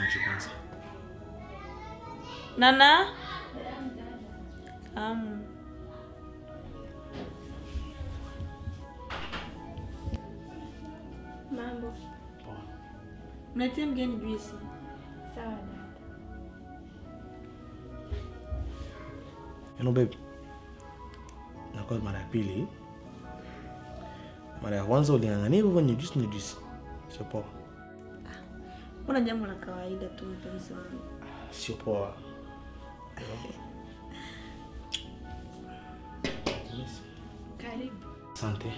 maji kwanza. Nana? Amu. Mambo Poa. Mletie mgeni juisi. sawa dada. You know babe. Nakuwa mara ya pili. Mara ya kwanza uling'ang'ania hivyo ni juice ni juice. Sio poa. Mbona jambo la kawaida tu mpenzi wangu. Sio poa. Karibu. Asante.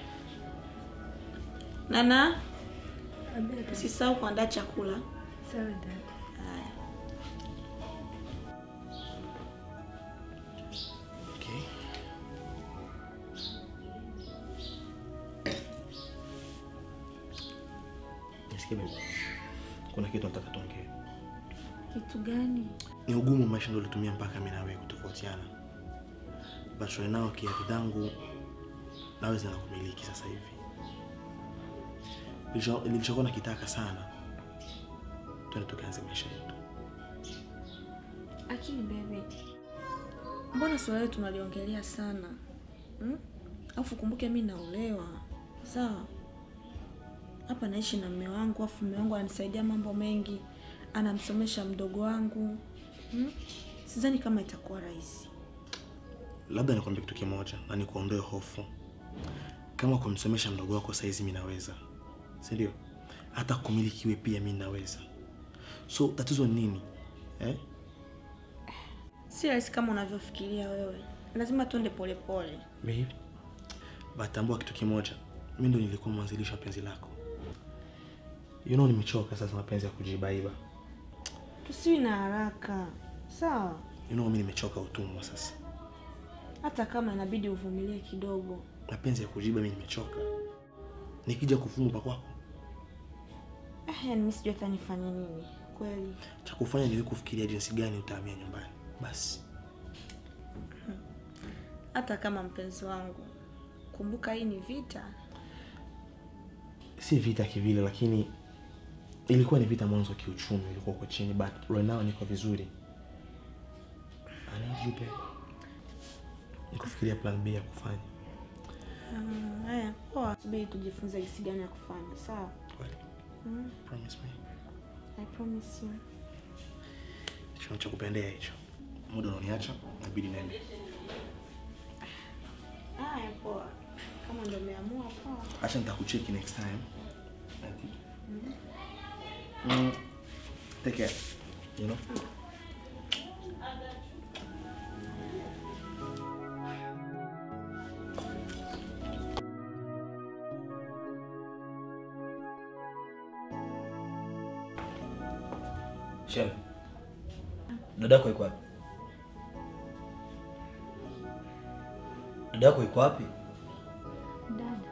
Nana, Ambia dada. usisahau kuandaa chakula. Sawa dada. Haya. Okay. Nisikie babe. Kuna kitu nataka tuongee. Kitu gani? Ni ugumu wa maisha ndio ulitumia mpaka mimi na wewe kutofautiana. But right now kiatu zangu nawe zinakumiliki sasa hivi. Nilicho- Nilichokuwa nakitaka sana. Twende tukaanze maisha yetu. Lakini baby, mbona swala letu tunaliongelea sana hmm? Alafu kumbuke mi naolewa, sawa? Hapa naishi na mme wangu, afu mme wangu ananisaidia mambo mengi, anamsomesha mdogo wangu hmm? Sidhani kama itakuwa rahisi. Labda nikwambie kitu kimoja na nikuondoe hofu. Kama kumsomesha mdogo wako saizi mimi naweza, si ndio? Hata kumilikiwe pia mimi naweza. So tatizo ni nini eh? Si rahisi kama unavyofikiria wewe, lazima tuende polepole. Babe, batambua kitu kimoja, mimi ndo nilikuwa mwanzilishi wa penzi lako. You know, nimechoka sasa mapenzi ya kujibaiba. Tusiwi na haraka, sawa? You know, mimi nimechoka utumwa sasa. Hata kama inabidi uvumilie kidogo. Mapenzi ya kujiba mimi nimechoka. Nikija kufunga pa kwako, Eh, yani mimi sijui hata nifanye nini kweli. cha kufanya ni wewe kufikiria jinsi gani utahamia nyumbani. Basi. Hata kama mpenzi wangu, kumbuka hii ni vita. si vita kivile lakini ilikuwa ni vita mwanzo kiuchumi ilikuwa uko chini but right now niko vizuri I need you babe. nikufikiria plan b ya kufanya Mm, Haya, poa, subiri tujifunze jinsi gani ya kufanya. Sawa? Kweli? Mm, Promise me. I promise you. hicho cha kupendea hicho muda unaniacha nabidi nende Haya, poa. Kama ndio umeamua poa. acha nitakucheki next time I think. Mm. take care you know Shem. Dadako yuko wapi? Dadako yuko wapi? Dada.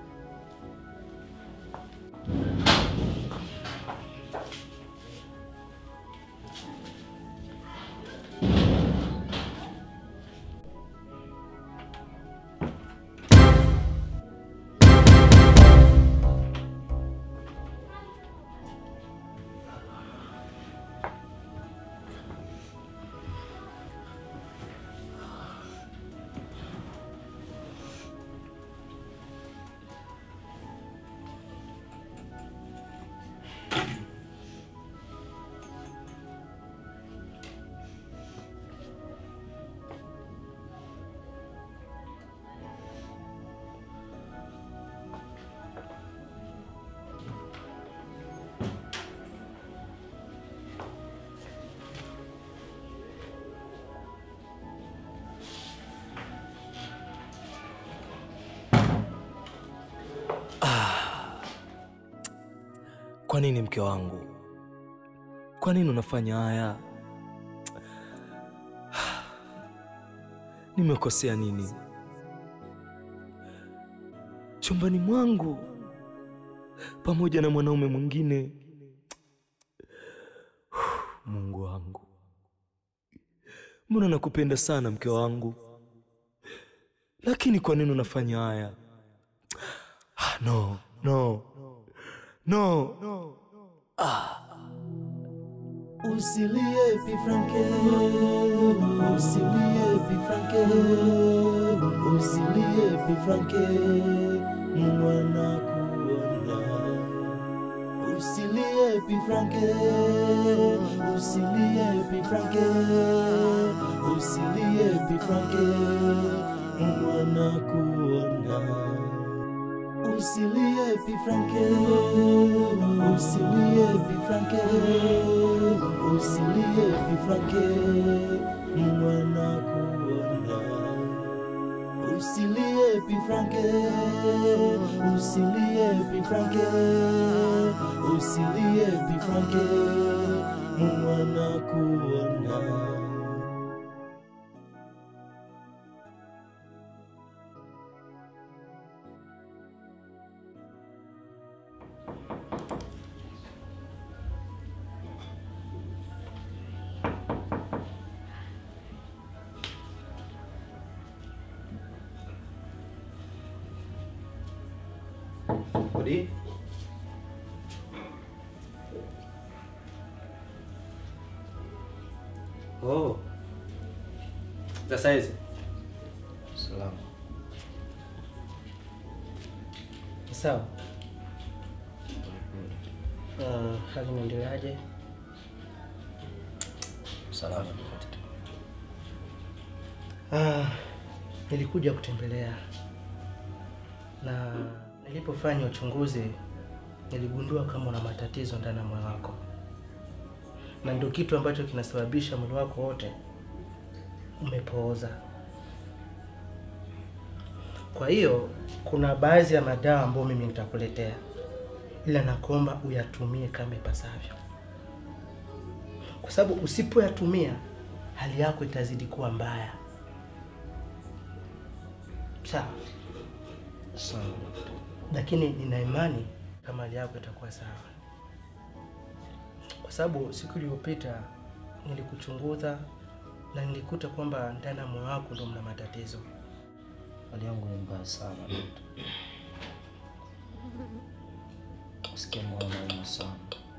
Kwa nini mke wangu? Kwa nini unafanya haya? Nimekosea nini? Chumbani mwangu pamoja na mwanaume mwingine. Mungu wangu, mbona nakupenda sana mke wangu, lakini kwa nini unafanya haya? Ah, No, no, no, Ah. Usilie Pifranke, usilie Pifranke, usilie Pifranke, Mungu anakuona. Usilie Pifranke, usilie Pifranke, usilie Pifranke, Mungu anakuona. Usilie Pifranke, usilie Pifranke, usilie Pifranke, Mungu anakuona. Usilie Pifranke, usilie Pifranke, usilie Pifranke, Mungu anakuona. Odi. Oh. Za saizi. Salama. Sawa. Uh, hali inaendeleaje? Salama daktari. Ah, nilikuja kutembelea na nilipofanya uchunguzi niligundua kama una matatizo ndani ya moyo wako, na ndio kitu ambacho kinasababisha mwili wako wote umepooza. Kwa hiyo kuna baadhi ya madawa ambayo mimi nitakuletea, ila nakuomba uyatumie kama ipasavyo, kwa sababu usipoyatumia hali yako itazidi kuwa mbaya. Sawa, Sawa daktari. lakini nina imani kama hali yako itakuwa sawa, kwa sababu siku iliyopita nilikuchunguza na nilikuta kwamba ndani ya moyo wako ndio mna matatizo. Hali yangu ni mbaya sana daktari. Nasikia moyo unauma sana.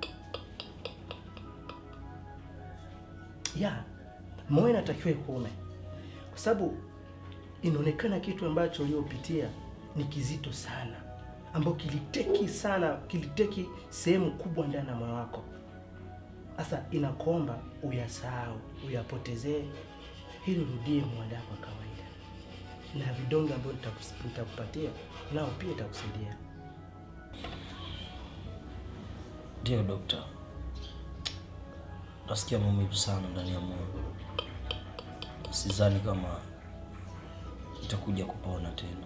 ya moyo inatakiwa ikuume, kwa sababu inaonekana kitu ambacho uliopitia ni kizito sana, ambao kiliteki sana, kiliteki sehemu kubwa ndani ya moyo wako. Sasa inakuomba uyasahau, uyapotezee, ili urudie mwanda wako wa kawaida, na vidonge ambavyo nitakus- nitakupatia nao pia itakusaidia. Ndio dokta. Nasikia maumivu sana ndani ya moyo. Sidhani kama itakuja kupona tena.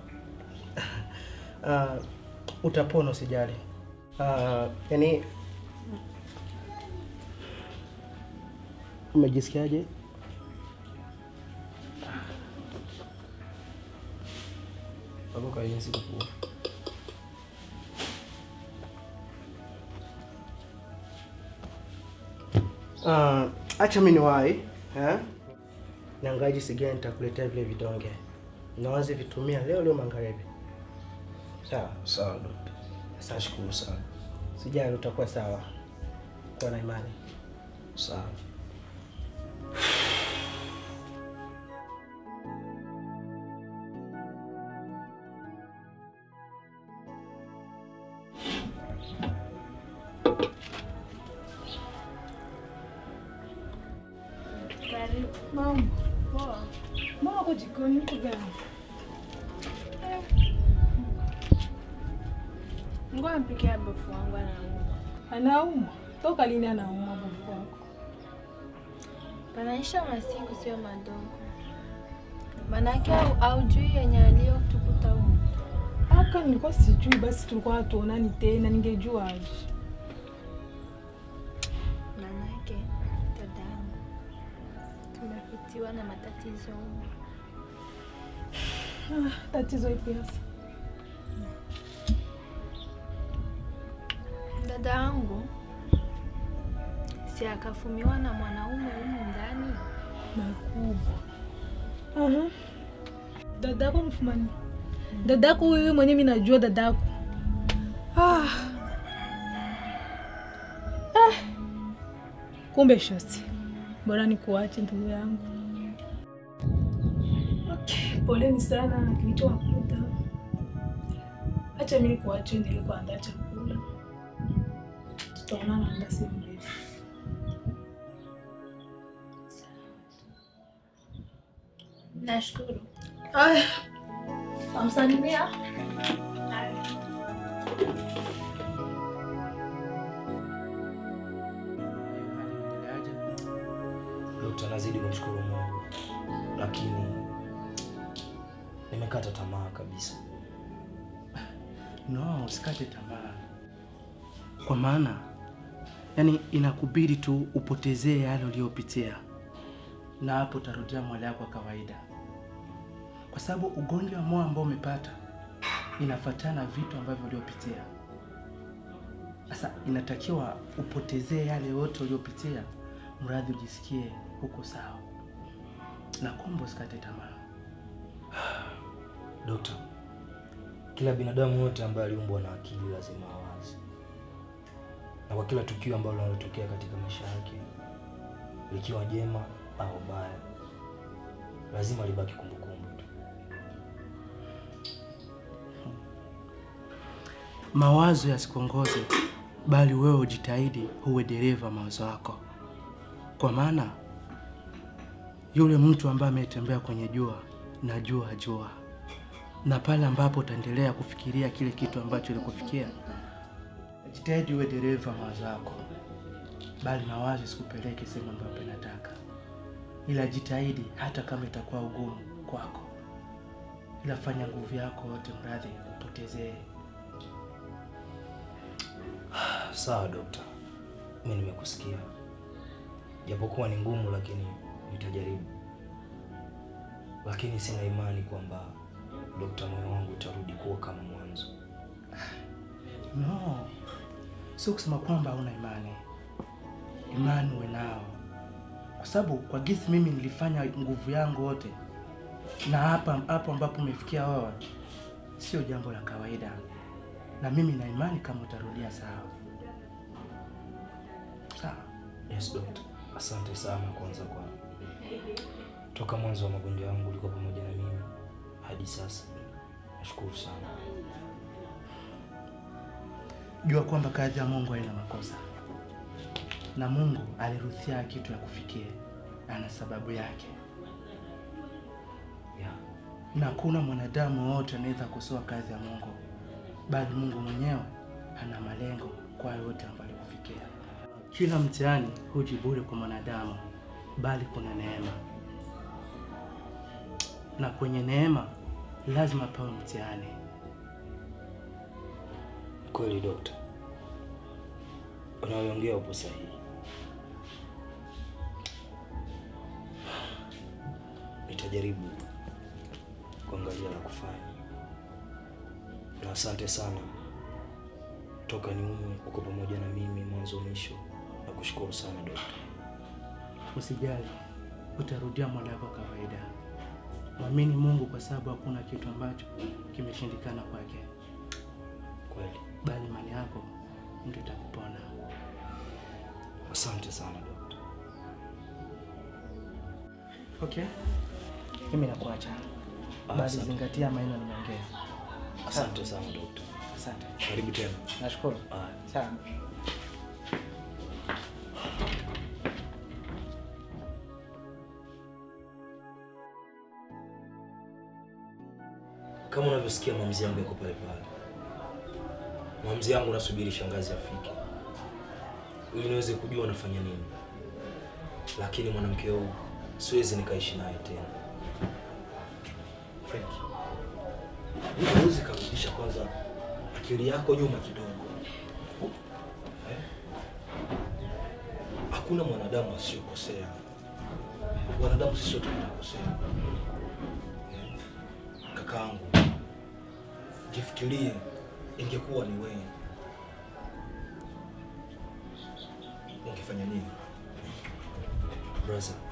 uh, utapona usijali. Uh, yani umejisikiaje? Baba kainzi kukua. Uh, acha mimi niwahi eh? Niangalie jinsi gani nitakuletea vile vidonge, nawazi vitumia leo leo magharibi. Sawa, Sawa dokta. asante. Nashukuru sana. Sijali, utakuwa sawa, kuwa na imani. Sawa. Karibu. Mama. Poa. Mama uko jikoni uko gani? Ngoja mpikia bofu wangu anaumwa. Anaumwa. Toka lini anaumwa babu wako? Panaisha masiku sio madogo. Manake au- haujui yenye aliyotukuta huko. Aka nilikuwa sijui, basi tulikuwa hatuonani tena, ningejua aje. Manake dadangu tumepitiwa na matatizo huko. Ah, tatizo ipi hasa? Dada yangu si akafumiwa na mwanaume humu ndani. Makubwa. Aha. Dadako mfumani. Dadako huyu mwenye mimi najua dadako. Ah. Ah. Kumbe shosti, bora nikuache ndugu yangu. Okay, poleni sana na kilichowakuta. Acha mimi nikuache endelee kuandaa chakula, tutaonana muda si mrefu. Nashukuru. Aya, Tamsalimia. Dokta, nazidi kumshukuru Mungu, lakini nimekata tamaa kabisa. No, usikate tamaa, kwa maana yani inakubidi tu upotezee yale uliyopitia, na hapo utarudia mwili wako wa kawaida, kwa sababu ugonjwa wa moyo ambao umepata inafuatana na vitu ambavyo uliopitia. Sasa inatakiwa upotezee yale yote uliopitia, mradi ujisikie huko sawa, na kwamba usikate tamaa. Dokta, kila binadamu wote ambaye aliumbwa na akili lazima awazi, na kwa kila tukio ambalo linalotokea katika maisha yake, likiwa jema au baya, lazima libaki kumbukumbu tu. Mawazo yasikuongoze, bali wewe ujitahidi uwe dereva mawazo yako, kwa maana yule mtu ambaye ametembea kwenye jua na jua jua, na pale ambapo utaendelea kufikiria kile kitu ambacho ilikufikia, jitahidi uwe dereva mawazo yako, bali mawazo isikupeleke sehemu ambayo inataka, ila jitahidi hata kama itakuwa ugumu kwako, ila fanya nguvu yako yote, mradhi upotezee Sawa dokta, mi nimekusikia, japokuwa ni ngumu, lakini nitajaribu. Lakini sina imani kwamba dokta, moyo wangu utarudi kuwa kama mwanzo. No, sio kusema kwamba hauna imani. Imani uwe nao, kwa sababu kwa gisi mimi nilifanya nguvu yangu yote, na hapa hapo ambapo umefikia wewe, sio jambo la kawaida, na mimi na imani kama utarudia sawa sawa. Yes dokta, asante sana kwanza kwa toka mwanzo wa magonjwa yangu ulikuwa pamoja na mimi hadi sasa. Nashukuru sana. Jua kwamba kazi ya Mungu haina makosa, na Mungu aliruhusia kitu ya kufikia, ana sababu yake, Yeah. na hakuna mwanadamu wote anaweza kusoa kazi ya Mungu, bali Mungu mwenyewe ana malengo kwa yote ambayo alikufikia. Kila mtihani huji bure kwa mwanadamu, bali kuna neema, na kwenye neema lazima pawe mtihani. Kweli dokta, unayoongea upo sahihi. Nitajaribu kuangalia la kufanya, na asante sana toka niume uko pamoja na mimi mwanzo mwisho. Na kushukuru sana dokta. Usijali, utarudia mwendo wako wa kawaida. Mwamini Mungu kwa sababu hakuna kitu ambacho kimeshindikana kwake, Kweli, bali imani yako ndio itakupona. asante sana dokta. Okay, mimi nakuacha, Ah, bali asante. zingatia maneno nimeongea. Asante sana dokta, Asante, karibu tena. nashukuru Haya. sana. Kama unavyosikia maamuzi yangu yako pale pale. Maamuzi yangu nasubiri shangazi afike ili niweze kujua nafanya nini, lakini mwanamke huyu siwezi nikaishi naye tena. Frank, huwezi kurudisha kwanza akili yako nyuma kidogo eh? Hakuna mwanadamu asiyokosea. Wanadamu sisi wote tunakosea eh? Kakaangu, jifikirie, ingekuwa ni wewe ungefanya nini? Brother,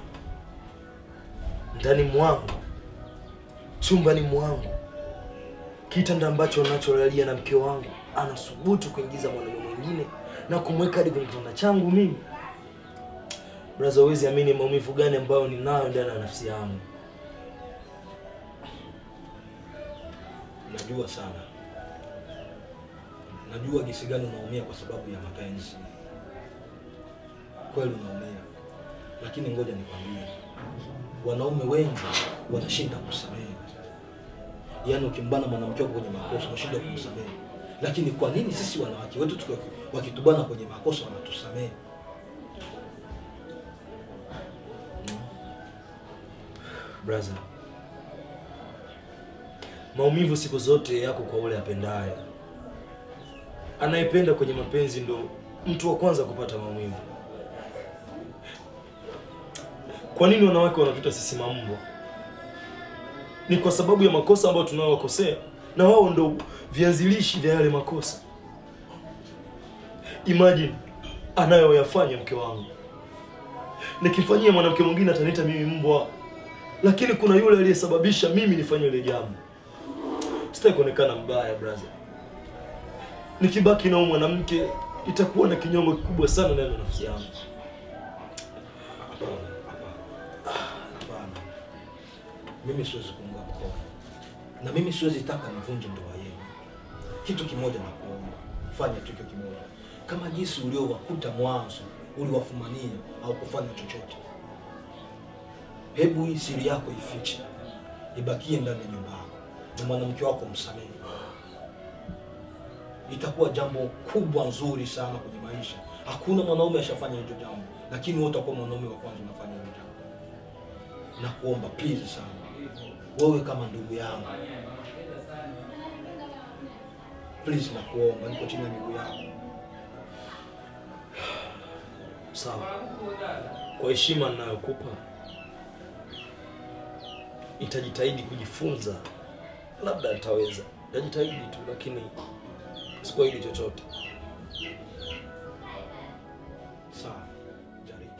ndani mwangu, chumbani mwangu, kitanda ambacho nacholalia na mke wangu anasubutu kuingiza mwanaume mwingine na kumweka hadi kwenye kitanda changu mimi. Braza, huwezi amini maumivu gani ambayo ninayo ndani ya nafsi yangu. Najua sana, najua jinsi gani unaumia kwa sababu ya mapenzi. Kweli unaumia, lakini ngoja nikwambie, wanaume wengi wanashinda kusamehe. Yaani ukimbana mwanamke wako kwenye makosa unashinda kumsamehe, lakini kwa nini sisi wanawake wetu tukiwa wakitubana kwenye makosa wanatusamehe? Braza, maumivu siku zote yako kwa ule apendaye. Anayependa kwenye mapenzi ndo mtu wa kwanza kupata maumivu. Kwa nini wanawake wanatuita sisi mambwa? Ni kwa sababu ya makosa ambayo tunayowakosea, na wao ndo vianzilishi vya yale makosa. Imagine anayoyafanya mke wangu, nikifanyia mwanamke mwingine ataniita mimi mbwa lakini kuna yule aliyesababisha mimi nifanye ile jambo. Sitaki kuonekana mbaya brother. Nikibaki na huyu mwanamke itakuwa na kinyongo kikubwa sana ndani ya nafsi yangu. Hapana, hapana. Hapana. Mimi siwezi kuunga mkono na mimi siwezi taka nivunje ndoa yenu. Kitu kimoja na kuomba, fanya tu kitu kimoja, kama jinsi uliowakuta mwanzo uliwafumania au kufanya chochote. Hebu hii siri yako ifiche, ibakie ndani ya nyumba yako, na mwanamke wako msamehe. Itakuwa jambo kubwa nzuri sana kwenye maisha. Hakuna mwanaume ashafanya hicho jambo, lakini wewe utakuwa mwanaume wa kwanza unafanya hilo jambo. Nakuomba please sana, wewe kama ndugu yangu, please, nakuomba, niko chini ya miguu yako. Sawa. Kwa heshima ninayokupa nitajitahidi kujifunza, labda nitaweza. Nitajitahidi tu, lakini sikuahidi chochote. Sawa, jaribu.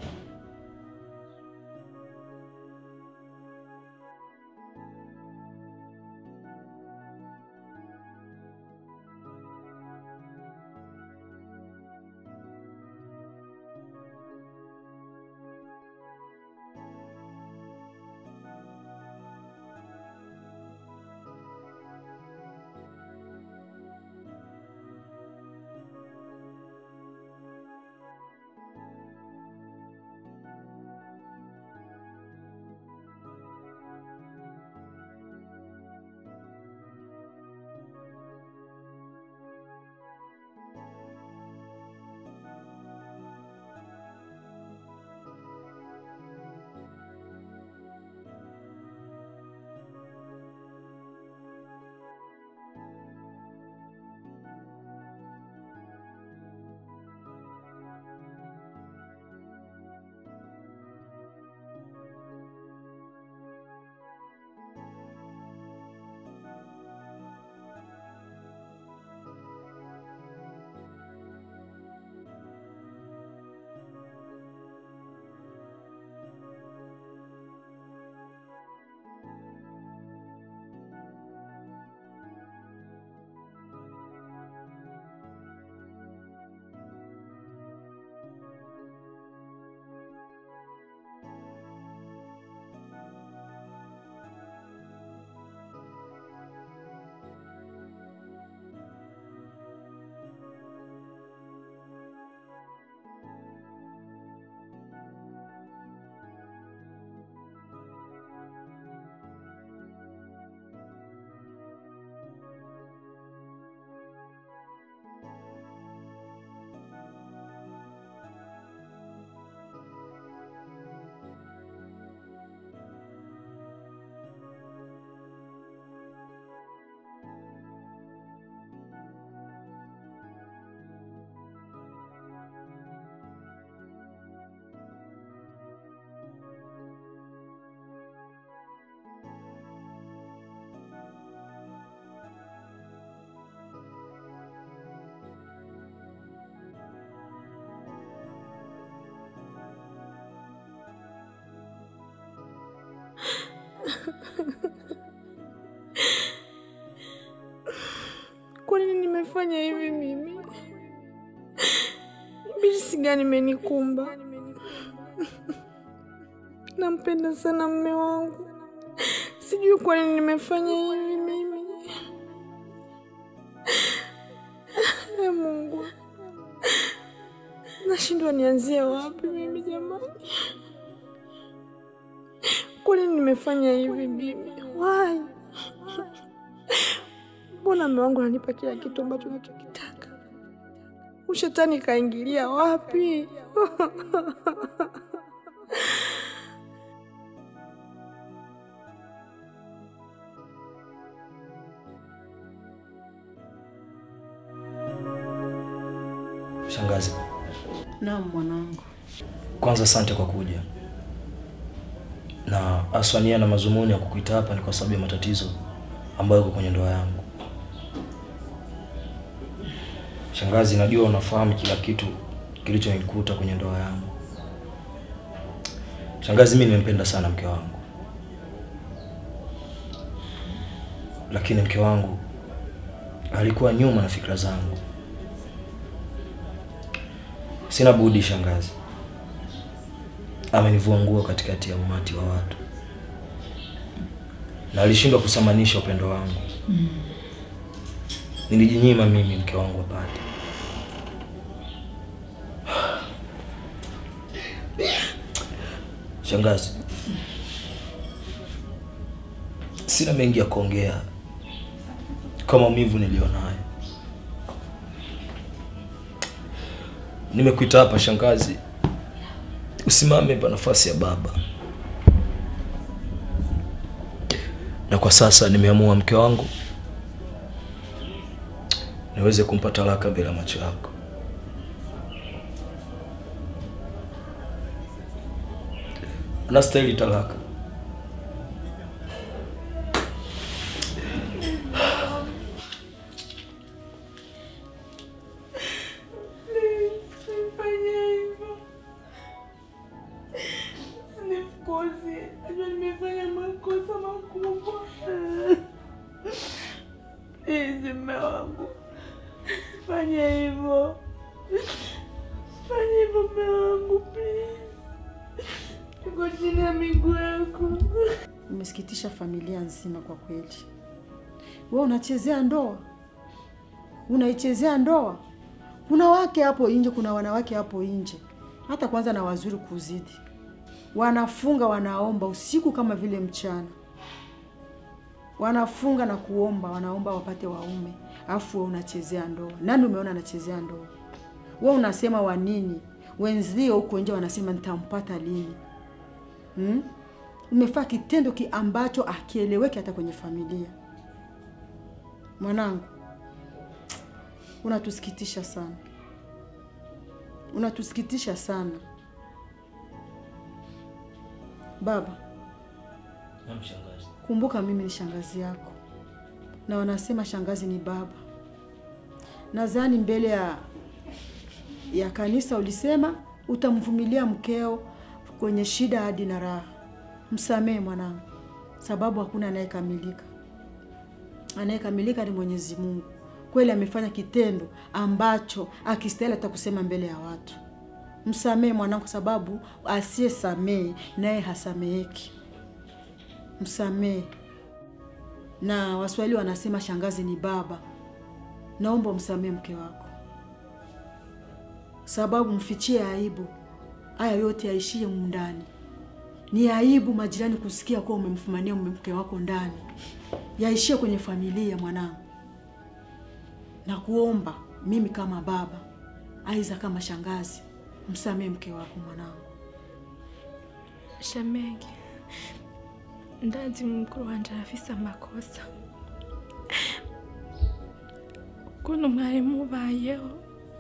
Kwa nini nimefanya hivi mimi? Ibilisi gani imenikumba? Nampenda sana mme wangu, sijui kwa nini nimefanya hivi mimi. E Mungu, nashindwa nianzie wapi mimi jamani. Kwa nini nimefanya hivi mimi? Why? Mbona mme wangu ananipa kila kitu ambacho nachokitaka? Ushetani kaingilia wapi? Shangazi, Naam mwanangu. kwanza asante kwa kuja, na haswa nia na mazumuni ya kukuita hapa ni kwa sababu ya matatizo ambayo yako kwenye ndoa yangu. Shangazi, najua unafahamu kila kitu kilichonikuta kwenye ndoa yangu. Shangazi, mimi nimempenda sana mke wangu, lakini mke wangu alikuwa nyuma na fikra zangu. Sina budi shangazi, amenivua nguo katikati ya umati wa watu na alishindwa kusamanisha upendo wangu. Nilijinyima mimi mke wangu apate. Shangazi, sina mengi ya kuongea kwa maumivu nilionayo. Nimekuita hapa shangazi, usimame pa nafasi ya baba, na kwa sasa nimeamua mke wangu niweze kumpa talaka mbele ya macho yako. Anastahili talaka. Usifanye hivyo. Usinifukuze. Najua nimefanya makosa makubwa. Please, mume wangu. Usifanye hivyo. Usifanye hivyo mume wangu, please. Niko chini ya miguu yako. Umesikitisha familia nzima kwa kweli. Wewe unachezea ndoa, unaichezea ndoa. Kuna wake hapo nje, kuna wanawake hapo nje, hata kwanza na wazuri kuzidi, wanafunga wanaomba usiku kama vile mchana, wanafunga na kuomba, wanaomba wapate waume, alafu wewe unachezea ndoa. Nani umeona anachezea ndoa? Wewe unasema wa nini? Wenzio huko nje wanasema nitampata lini? hmm? Umefaa kitendo ki ambacho akieleweki hata kwenye familia. Mwanangu, unatusikitisha sana, unatusikitisha sana baba. Naam shangazi. Kumbuka mimi ni shangazi yako, na wanasema shangazi ni baba. Nadhani mbele ya ya kanisa ulisema utamvumilia mkeo kwenye shida hadi na raha. Msamehe mwanangu, sababu hakuna anayekamilika. Anayekamilika ni Mwenyezi Mungu. Kweli amefanya kitendo ambacho akistahili hata kusema mbele ya watu. Msamehe mwanangu, sababu asiyesamehe naye hasameheki. Msamehe. Na Waswahili wanasema shangazi ni baba. Naomba umsamehe mke wako, sababu mfichie aibu. Haya yote yaishie humu ndani. Ni aibu majirani kusikia kuwa umemfumania mke wako ndani, yaishie kwenye familia mwanangu. Na kuomba mimi kama baba, aiza kama shangazi, msamehe mke wako mwanangu. Shamegi, ndazi mukuru wanje arafise amakosa ukuntu mwari mubayeho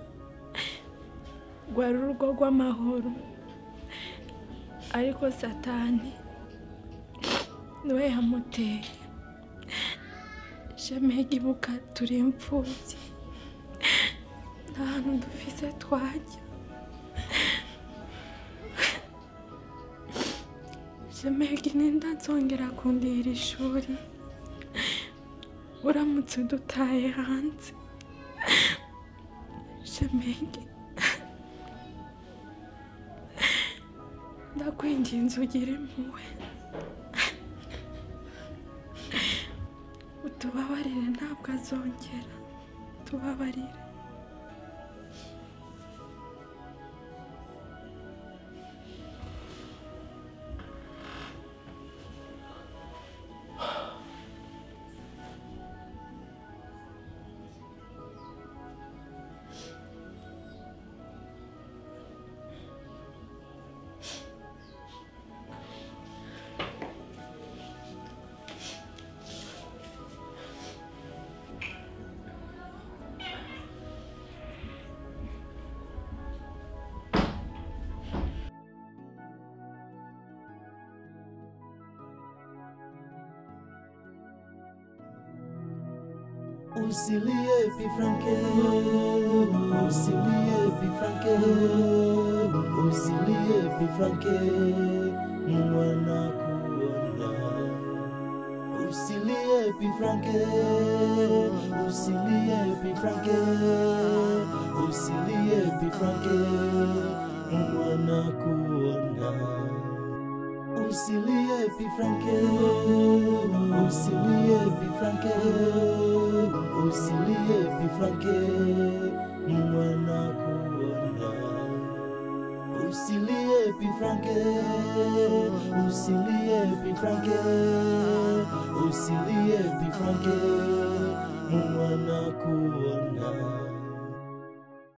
rwari urugo rw'amahoro ariko satani niwe yamuteye shamegi ibuka turi imfubyi nta hantu dufise twajya Shemegi ninda nzongera kundira ishuri uramutse udutaye hanze Shemegi ndakwinginze ugire impuhwe utubabarire ntabwo azongera tubabarire Usilie Pifranke, usilie Pifranke, usilie Pifranke, Mungu anakuona. Usilie Pifranke, usilie Pifranke, usilie Pifranke, Mungu anakuona. Usilie Pifranke, usilie Pifranke, usilie Pifranke, Mungu anakuona. Usilie Pifranke, usilie Pifranke, usilie Pifranke, Mungu anakuona.